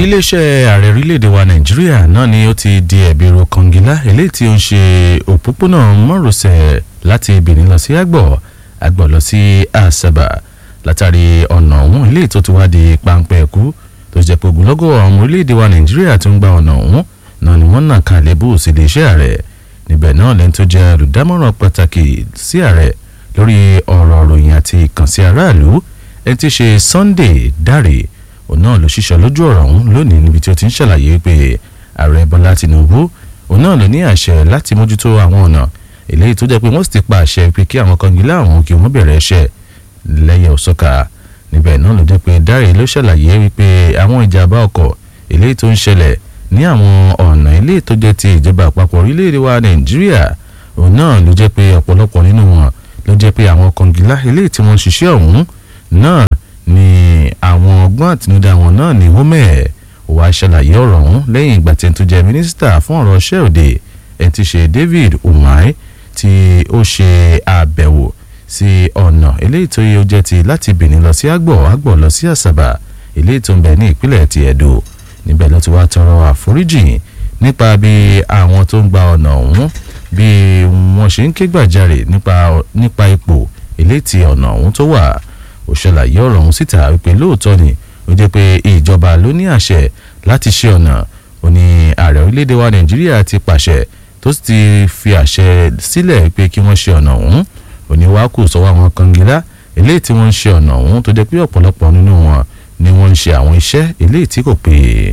iléeṣẹ́ ààrẹ orílẹ̀-èdè wa nàìjíríà náà ni ó ti di ẹ̀bi ro kọngilá eléyìí tí ó ń ṣe òpópónà márosẹ̀ láti benin lọ sí àgbọ̀ àgbọ̀ lọ sí àṣàbà látàrí ọ̀nà ọ̀hún eléyìí tó ti wá di páńpẹ́ ẹ̀kú tó jẹ́ pé ogunlọ́gọ̀ àwọn orílẹ̀-èdè wa nàìjíríà tó ń gba ọ̀nà ọ̀hún náà ni wọ́n nà kalẹ̀ bó sí iléeṣẹ́ ààrẹ níbẹ̀ náà lẹ́ni tó jẹ́ olùdámọ̀ràn pàtàkì sí ààrẹ lórí ọ̀rọ̀ ròyìn àti ìkànsí aráàlú ẹni tí í ṣe Sunday Dare òun náà ló ṣiṣẹ́ lójú ọ̀rọ̀ ọ̀hún lónìí níbi tí ó ti ń ṣàlàyé pé ààrẹ Bọ́lá Tinubu òun náà ló ní àṣẹ láti mójútó àwọn ọ̀nà eléyìí tó jẹ́ pé wọ́n sì ti pa àṣẹ pé kí àwọn kọngilá àwọn kí wọ́n bẹ̀rẹ̀ iṣẹ́ lẹ́yẹ òsọ́ka níbẹ̀ náà ló jẹ́ pé Dare ló ṣàlàyé wípé àwọn ìjàmbá ọkọ̀ eléyìí tó ń ṣẹlẹ̀ ní àwọn ọ̀nà eléyìí tó jẹ́ ti ìjọba àpapọ̀ orílẹ̀-èdè wa Nàìjíríà òun náà ló jẹ́ pé ọ̀pọ̀lọpọ̀ nínú wọn ló jẹ́ pé àwọn kọngilá eléyìí tí wọ́n ń ṣiṣẹ́ ọ̀hún náà ni àwọn ọgbọ́n àtinúdá wọn náà ni wọ́n mẹ́ẹ̀ wá ṣàlàyé ọ̀rọ̀ ọ̀hún lẹ́yìn ìgbà tí ẹni tó jẹ́ mínísítà fún ọ̀rọ̀ iṣẹ́ òde ẹni tí ṣe David Umahi tí ó ṣe àbẹ̀wò sí ọ̀nà eléyìí tó yẹ ó jẹ́ ti láti Benin lọ sí àgbọ̀ àgbọ̀ lọ sí àṣàbà eléyìí tó ń bẹ ní ìpínlẹ̀ ti Ẹdó níbẹ̀ ló ti wá tọrọ àforíjì nípa bí àwọn tó ń gba ọ̀nà ọ̀hún bí wọ́n ṣe ń ké gbàjarè nípa ipò eléyìí tí ọ̀nà ọ̀hún tó wà ó ṣàlàyé ọ̀rọ̀ ọ̀hún síta wípé lóòótọ́ ni ó jẹ́ pé ìjọba ló ní àṣẹ láti ṣe ọ̀nà ó ní ààrẹ orílẹ̀-èdè wa nàìjíríà ti pàṣẹ tó sì ti fi àṣẹ sílẹ̀ pé kí wọ́n ṣe ọ̀nà ọ̀hún ó ní wàá kù sọ́wọ́ àwọn kangilá eléyìí tí wọ́n ń ṣe ọ̀nà ọ̀hún tó jẹ́ pé ọ̀pọ̀lọpọ̀ nínú wọn ni wọ́n ń ṣe àwọn iṣẹ́ eléyìí tí kò péye.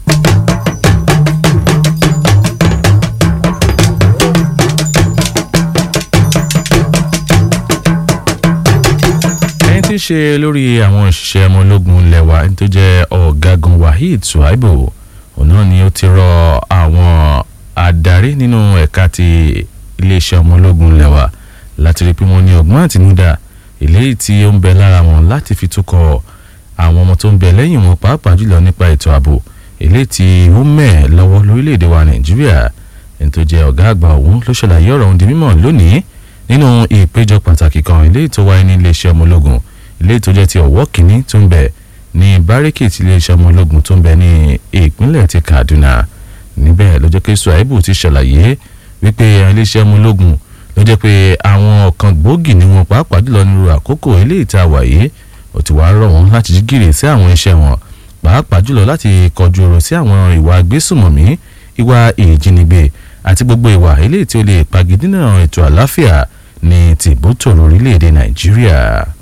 tí ń ṣe lórí àwọn òṣìṣẹ́ ọmọ ológun lẹ́wà tó jẹ́ ọ̀gágun Waheed Suaibu òun náà ni ó ti rọ àwọn adarí nínú ẹ̀ka ti iléeṣẹ́ ọmọ ológun lẹ́wà láti rí pé wọ́n ní ọgbọ́n àtinúdá eléyìí tí ó ń bẹ lára wọn láti fi túkọ̀ àwọn ọmọ tó ń bẹ lẹ́yìn wọn pàápàá jùlọ nípa ètò ààbò eléyìí tí ó mẹ́ lọ́wọ́ lórílẹ̀‐èdè wa Nàìjíríà ẹni tó jẹ́ ọ̀gá àgbà ọ̀hún ló ṣàlàyé ọ̀rọ̀ ọ̀hún di mímọ̀ lónìí nínú ìpéjọ pàtàkì kan eléyìí tó wáyé ní iléeṣẹ́ ọmọ ológun ilé tó jẹ́ ti ọ̀wọ́ kìíní tó ń bẹ ní báríkì tí iléeṣẹ́ ọmọ ológun tó ń bẹ ní ìpínlẹ̀ ti Kaduna níbẹ̀ ló jẹ́ pé Suaibu ti ṣàlàyé wípé iléeṣẹ́ ọmọ ológun ló jẹ́ pé àwọn ọ̀kan gbòógì ni wọn pàápàá jùlọ nírú àkókò ilé ìta wàyé ó ti wá rọ̀ wọ́n láti jí gìrì sí àwọn iṣẹ́ wọn pàápàá jùlọ láti kọjú ọ̀rọ̀ sí àwọn ìwà agbésùmọ̀mí ìwà ìjínigbé àti gbogbo ìwà eléyìí tí ó lè pagidínà ètò àlàáfíà ní tìbútòrò orílẹ̀-èdè Nàìjíríà.